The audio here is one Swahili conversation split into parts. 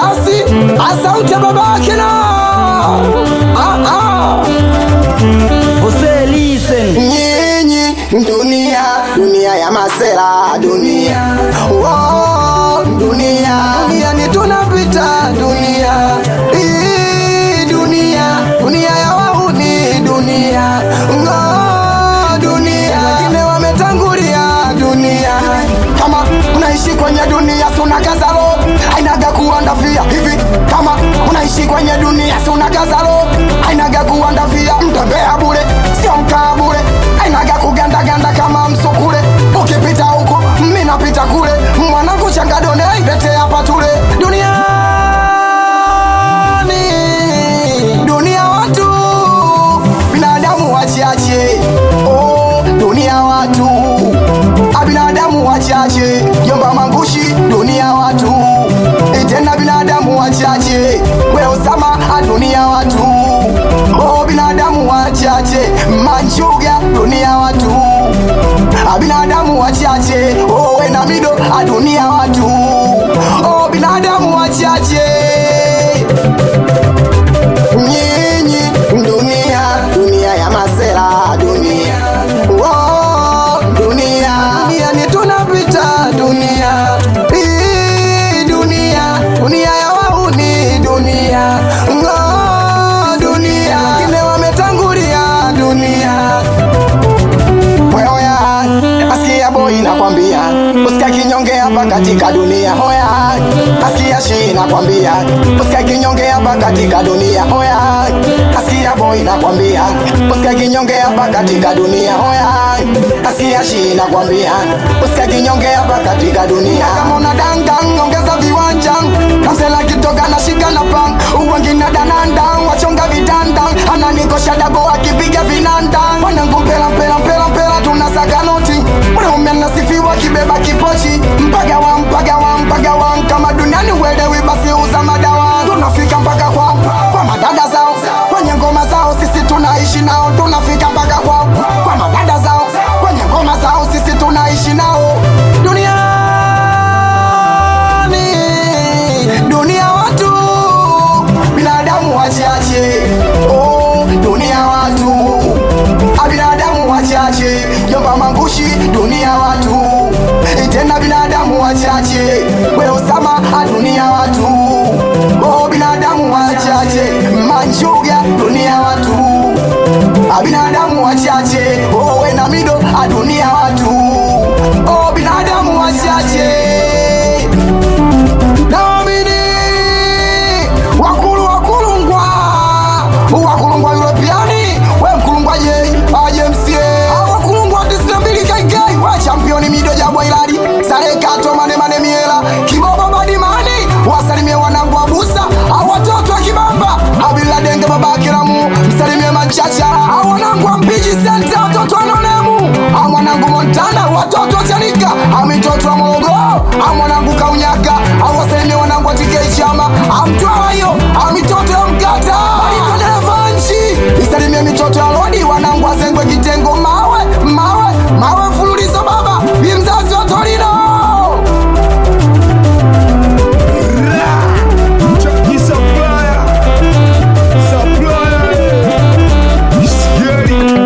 basi asante babake na ah, ah. Você listen. nyinyi dunia dunia ya masela dunia oh, dunia dunia ni tunapita dunia Hii dunia dunia ya wahuni dunia oh, dunia wengine wametangulia dunia kama unaishi kwenye dunia suna kazalo ainaga kuandafia hivi kama unaishi kwenye dunia suna kazalo ainaga kuandafia mtembea bure sio mkaa bure ainaga kugandaganda kama msukule ukipita huko mi napita kule mwanangu changadone ailete hapa tule duniani dunia watu binadamu wachache oh, dunia watu a binadamu wachache jomba mangushi dunia watu Eh, tena binadamu wachache we usama a dunia watu oh, binadamu wachache manchuga dunia watu a binadamu wachache oh, we na mido a dunia watu oh, binadamu wachache nyinyi dunia dunia ya masela dunia oh, dunia dunia ni tunapita dunia Hii dunia dunia ya wauni dunia oh, dunia wengine wametangulia dunia Hoya, asikia boy nakwambia, usika kinyonge hapa katika dunia. Hoya, asikia shi nakwambia, usika kinyonge hapa katika dunia. Hoya, asikia boy nakwambia, usika kinyonge hapa katika dunia. Hoya, asikia shi nakwambia, usika kinyonge hapa katika dunia. Kama una danga ongeza viwanja, kamsela kitoka na shika na pang, uwengine dananda, wachonga vitanda, ananikosha dago akipiga vinanda, wanangu mpela mpela mpela mpela tunasaka noti mwanaume anasifiwa kibeba kipochi mpaga wa mpaga wa mpaga wa kama duniani uelewi basi uza madawa tunafika mpaka kwao kwa madada zao kwenye ngoma zao sisi tunaishi nao tunafika mpaka kwao kwa madada zao kwenye ngoma zao sisi tunaishi nao duniani dunia watu binadamu wachache oh, dunia watu a binadamu wachache jomba mangushi dunia watu tena binadamu wachache we usama a dunia watu oh, binadamu wachache manjuga dunia watu a binadamu wachache oh, we na mido a dunia watu oh, binadamu wachache naamini wakulu wakulungwa wakulungwa europeani we mkulungwa je ajemsie wakulungwa tisnambili kaikai we championi mido jabwa iladi sarekato manemane miela kibobo badimani wasalimie wanangu wa busa au watoto wa kibamba abiladenge babakiramu msalimie manchacha au wanangu wa mpiji senta watoto wa nonemu au mwanangu montana watoto wa chanika amitoto wa morogoro au mwanangu kaunyaka au wasalimie wanangu wa tikei chama amtwawayo amitoto ya mkata alitodereva nchi isalimie mitoto ya lodi wanangu wazengwe kitengo mawe mawe mawe mfululizo baba bi mzazi wa torino Chucky Supplier. Supplier. Scary.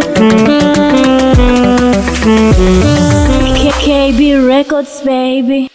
KB Records, baby.